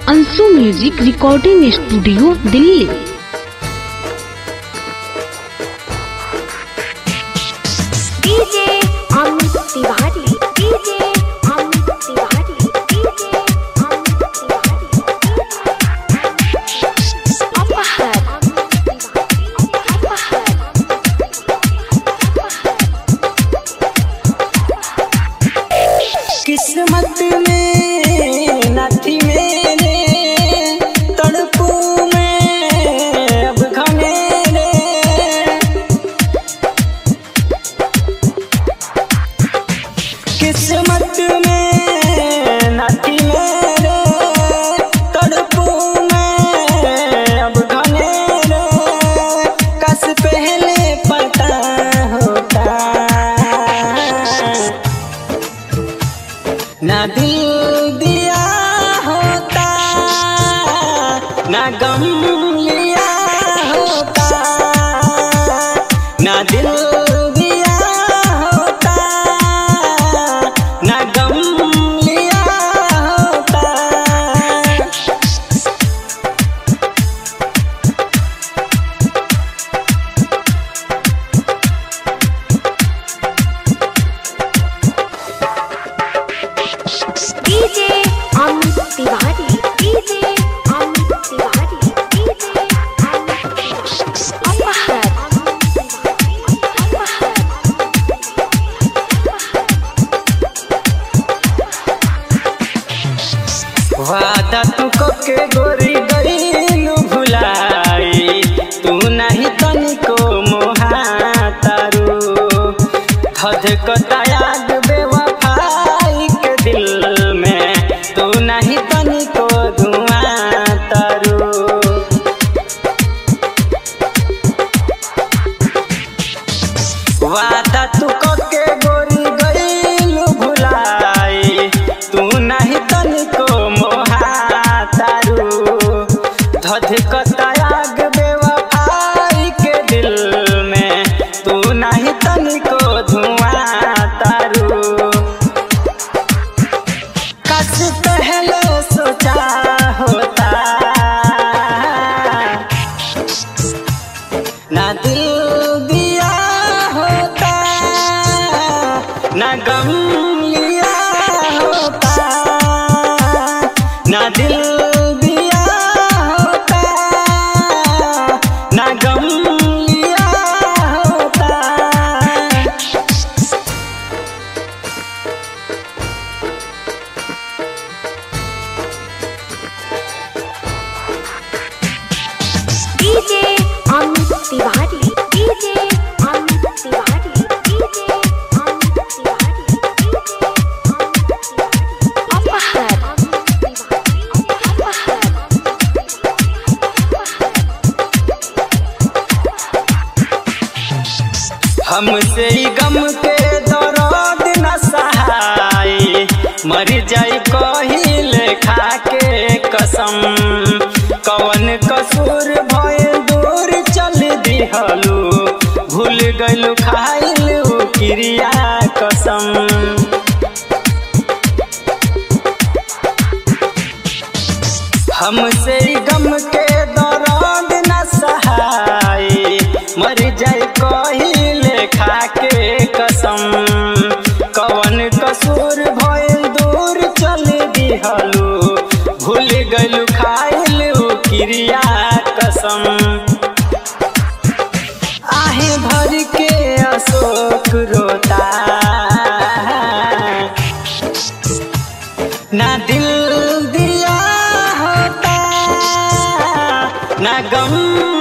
Anshu music recording studio Delhi DJ Amit Tiwari DJ Amit Tiwari DJ Amit Tiwari अपहर अपहर किस्मत में नथी मेरे तड़पू में अब घनेरे किस्मत में नथी मेरे तड़पू में अब घनेरे कस पहले पता होता ना दिल दिया होता ना गम लिया होता ना दिल दिया होता ना गम लिया होता DJ Amit Tiwari DJ Amit Tiwari DJ Amit Tiwari अपहर वादा तू के गोरी गईलू भुलाई तू नहीं तनिको मोहातारू धध को याद बेवफाई के दिल में तू नहीं तनिको धुआं तारू वादा तू के गोरी गईलू भुलाई तू नहीं तनिको मोहातारू धध कतायाग बेवफाई के दिल में तू नहीं तनिको धुआं तारू कस पहले सोचा होता ना दिल दिया होता ना गम लिया होता ना दिल दिया होता ना गम लिया होता DJ Amit Tiwari DJ Amit Tiwari DJ Amit Tiwari DJ Amit Tiwari अपहर हमसे ही गम के दर्द न सहाय मर जाई कहिले खा के कसम कवन कसूर भय दूर चल दिहलू भूल गइलू खाइलू क्रिया कसम हमसे ही गम के दर्द न सहाय मर जाए कहिले खा के कसम कवन कसूर भइल दूर चल दिहलू भूल गइलू खाइलू क्रिया कसम आहे भर के अशोक रोता ना दिल दिया होता ना गम